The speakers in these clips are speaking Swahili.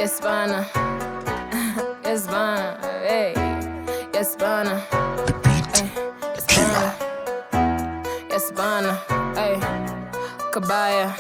Yes, bana. yes, bana. Hey. Yes, bana. The beat Hey. Yes, killer. bana. Yes, bana. Hey. Kabaya.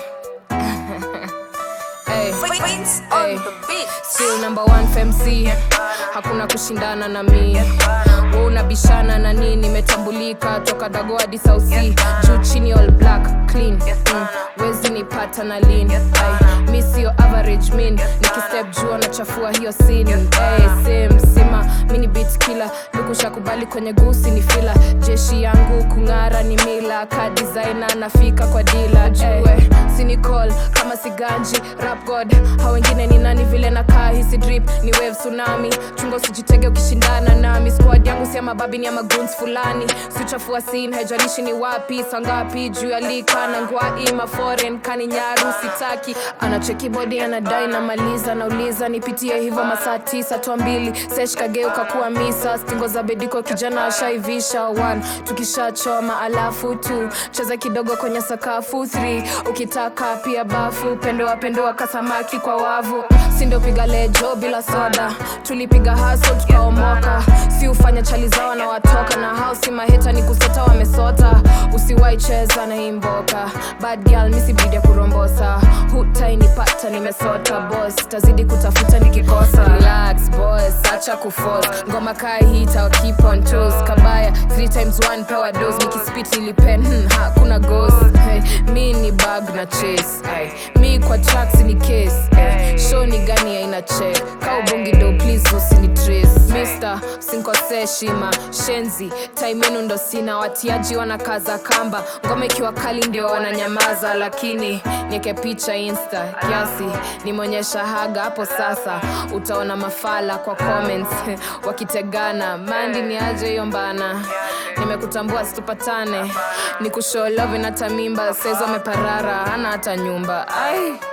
hey. Wins Hey. on the beat. Still number one FMC, hakuna kushindana na mi Wewe unabishana na nini? Nimetambulika toka dago hadi South Sea, juu chini all black clean mm. Wezi nipata na lean Ay, mi sio average mean, nikistep juu anachafua hiyo scene hey, same sima mini beat killer lukusha kubali kwenye gusi ni fila jeshi yangu kung'ara ni mila ka designer nafika kwa dila jue sinicol kama siganji rap god hao wengine ni nani vile nakaa hisi drip ni wave tsunami chungo usijitege ukishindana nami squad yangu si ya mababi ni ya maguns fulani sichafua scene haijalishi ni wapi sangapi juu ya lika na ngwai maforen kani nyaru sitaki anacheki bodi anadai namaliza nauliza nipitie hivyo masaa tisa toa mbili sesh kageuka kuwa misa stingo za bediko kijana ashaivisha one tukishachoma alafu tu cheza kidogo kwenye sakafu 3 ukitaka pia bafu pendoa pendoa kasamaki kwa wavu sindo piga lejo bila soda tulipiga haso tukaomoka si ufanya chali zao na watoka na hao si maheta ni kusota wamesota usiwai cheza na hii mboka bad girl misibidi ya kurombosa hutainipata nimesota boss tazidi kutafuta nikikosa relax boss acha kuforce ngoma kaa hii itawa keep on toes kabaya three times one pewa dose nikispit nilipen hmm, hakuna ghost hey, mi ni bag na chase ay, mi kwa tracks ni case ay, show ni gani aina check kaubongi do please usini trace Mister, sinkosee shima shenzi time yenu ndo sina watiaji wanakaza kamba ngoma ikiwa kali ndio wananyamaza lakini nieke picha insta kiasi nimeonyesha haga hapo sasa utaona mafala kwa comments wakitegana mandi ni aje hiyo mbana nimekutambua situpatane ni kushow love na tamimba saizi wameparara hana hata nyumba ai